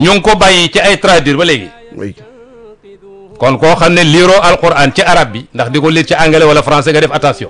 ñu ngi ko bàyyi ci ay traduire ba léegi oui kon koo xam ne liiroo alquran ci arab bi ndax di ko liir ci anglais wala français nga def attention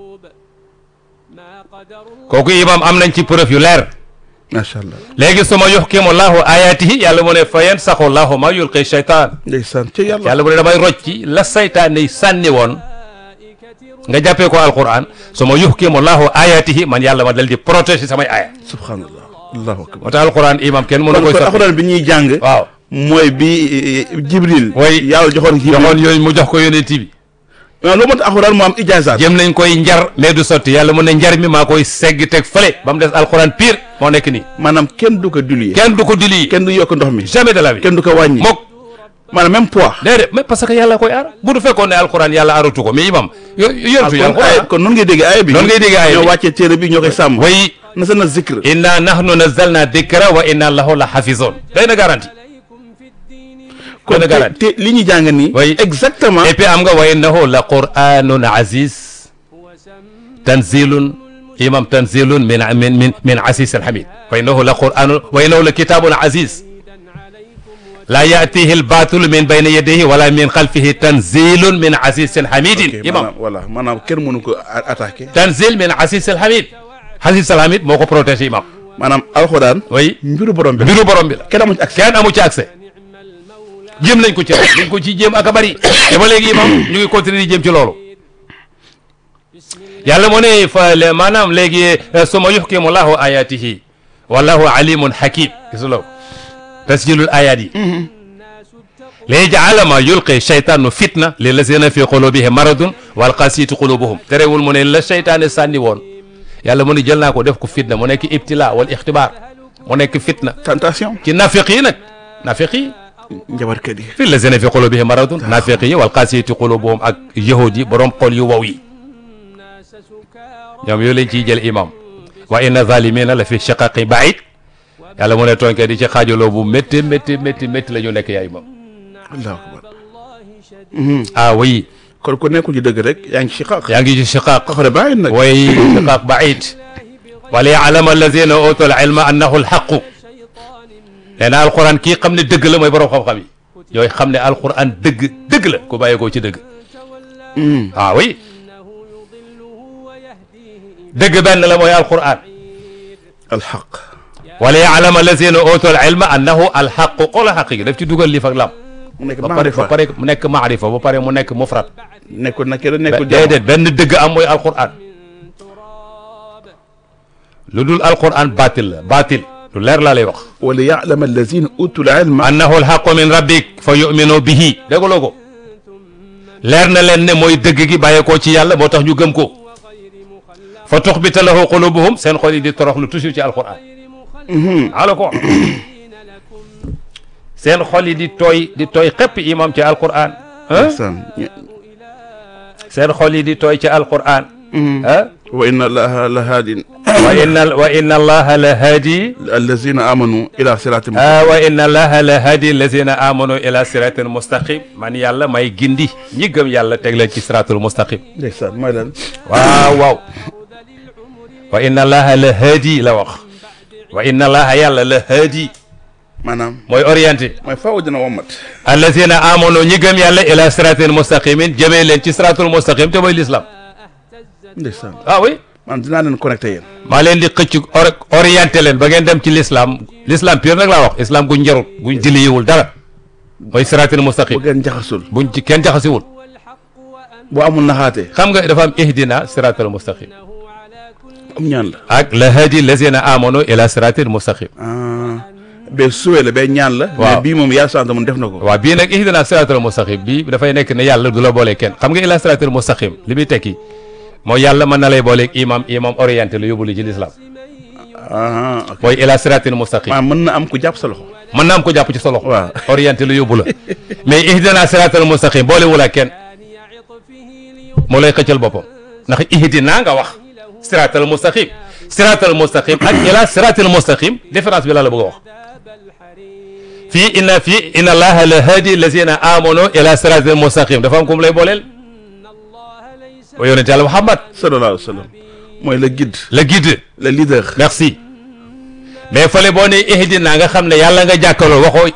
kooku imam am nañ ci preuve yu leer macha allah léegi suma yuhkimu llahu ayatihi yàlla mu ne fa yansaxu llahu ma yulqi shaytaan ndeysaan ci yàlla yàlla mu ne damay rocci la saytaane yi sànni woon nga jàppee ko alquran suma yuhkimu llahu ayatihi man yàlla ma dal di protéger samay aya subhanallah allahu akbar moo tax alquran imam kenn mënu kon koy kon soppi alxuraan bi ñuy jàng waaw mooy bi eh, jibril Oui. yàlla joxoon jibril joxoon yooyu mu jox ko yonent bi waaw loolu moo tax alxuraan mu am ijaazaat jëm nañ koy njar mais du sotti yàlla mu ne njar mi maa koy segg teg fële ba mu des alquran pire moo nekk nii maanaam kenn du ko diluer kenn du ko dili kenn du yokk ndox mi jamais de la vie kenn du ko wàññi mook maanaam même poids déedéet mais parce que yàlla koy aar bu du fekkoon ne alquran yàlla aaratu ko mais imam yo yortu kon ay alquran kon noonu ngay dégg aaya bi Noonu ngay dégg aaya bi. ñoo wàccee téere bi ñoo koy sàmm way na sa na zikr inna nahnu nazzalna dikra wa inna lahu la hafizun day na garanti kon na garanti te te li ñu jàng nii Oui. exactement et puis am nga wa innahu la quranun aziz tanzilun imam tanzilun min min min min aziz alhamid wa innahu la quranun wa innahu la kitabun aziz la yatihi albatil min bayni yadayhi wala min xalfihi tanzilun min azizin hamidin ok imam maanaam voilà maanaam kenn mënu ko a- attaqué tanzil min aziz alhamid aziz alhamid moo ko protégé imam maanaam alxuraan oui mbiru borom bi la mbiru borom bi la kenn amu ci accès kenn amu ci accès jéem nañ ko ci rek dañ ko ci jéem ak a bari te ba léegi imam ñu ngi continuer di jéem ci loolu yàlla mu ne fa le maanaam léegi suma yuhkimu llahu ayatihi wallahu alimun hakim gisuloo tasjilul ayat yi léegi jaala ma yulqi cheytaanu fitna li lazina fi qulubihim maradun wal qasiyati qulubuhum terewul mu ne la cheytaane sànni woon yàlla mu ne jël naa ko def ko fitna mu nekk ibtila wal ixtibaar mu nekk fitna tentation ci nafiq yi nag nafiq yi njabarkat yi fi lazina fi qulubihim maradun nafiq yi wal qasiyati qulubuhum ak yahud yi borom xol yu wow yi ñoom yooyu lañ ciy jël imam wa inna zalimina la fi shiqaqi baid yàlla mu ne tooñkat yi ci xaajaloo bu métti métti métti métti la ñu nekk yaa imam allahu akbar ah oui kon ku nekkul ci dëgg rek yaa ngi ci xaq yaa ngi ci shiqaq xaxare bàyyi nag way shiqaq baid wa li ya'lama allazina utul ilma annahu alhaqu nee na alquran kii xam ne dëgg la mooy borom xam-xam yi yooyu xam ne alquran dëgg dëgg la ku bàyyeekoo ci dëgg ah oui dëgg benn la mooy alquran alxaq wala ya'lama allazina utul ilma annahu alhaqu xoola xaq gi daf ci dugal lii fak lam mu nekk ba pare ba maarifa pare mu nekk maarifa ba pare mu nekk mufrad nekkul nakira nekkul jamo déedéet benn dëgg am mooy alquran lu dul alquran batil la batil lu leer laa lay wax wala yaalama allazina utul ilma annahu alhaqu min rabbik fa yuminu bihi dégguloo ko leer na leen ne mooy dëgg gi bàyyeekoo ci yàlla moo tax ñu gëm ko fa tuxbita lahu qulubuhum seen xol yi di toroxlu toujours ci alquran ala ko seen xol yi di tooy di tooy xepp imam ci alquran ah ndeysaan seen xol yi di tooy ci alquran ah wa inna allaha la haadin wa inna wa inna allaha la hadi allazina amanu ila sirati ah wa inna allaha la hadi allazina amanu ila siratin mustaqim man yàlla may gindi ñi gëm yàlla teg leen ci siratul mustaqim ndeysaan mooy lan waaw waaw wa inna allaha la hadi la wax wa inna allaha yàlla la hadi maanaam mooy orienté mooy faaw dina womat allazina amanu ñi gëm yàlla ila siratin mustaqimin jëmee leen ci siratul mustaqim te mooy l'islam ndeysaan ah oui man dinaa leen connecté yéen maa leen di xëcc or- orienté leen ba ngeen dem ci l'islam l'islam pire nag laa wax islam guñ njarut guñ jëliyiwul dara mooy siratin bu mustaqim ngeen jaxasul buñ ci kenn jaxasiwul bu amul naxaate xam nga dafa am ihdina siratal mustaqim am ñaan la ak la hadi lazina amanu ila siratil mustaqim ah ba suwe la ba ñaan la Waaw. mais bii moom yàlla sant mun def na ko waaw bii nag ihdina siratal mustaqim bii dafay nekk ne yàlla du la boolee kenn xam nga ila siratil mustaqim li muy tekki mooy yàlla mën na lay booleeg imam imam orienté la yóbbu li ci l'islam ah ok mooy ila siratil mustaqim maa mën na am ku jàpp sa loxo mën naa am ko jàpp ci sa loxo waaw. orienté la yóbbu la mais ihdina siratal mustaqim boole wula kenn moo lay xëccal boppam ndax ihdina nga wax siratal mustaqim siratal mustaqim ak ila siratal mustaqim différence bi la la bëgg a wax fii inna fii inna allaha la hadi lazina amanu ila siratal mustaqim dafa am ku mu lay booleel wa yonente yàlla Muhammad sallallahu alayhi wa sallam mooy le guide le guide le leader merci mais fële boo ne ihdina nga xam ne yàlla nga jàkkaloo waxoo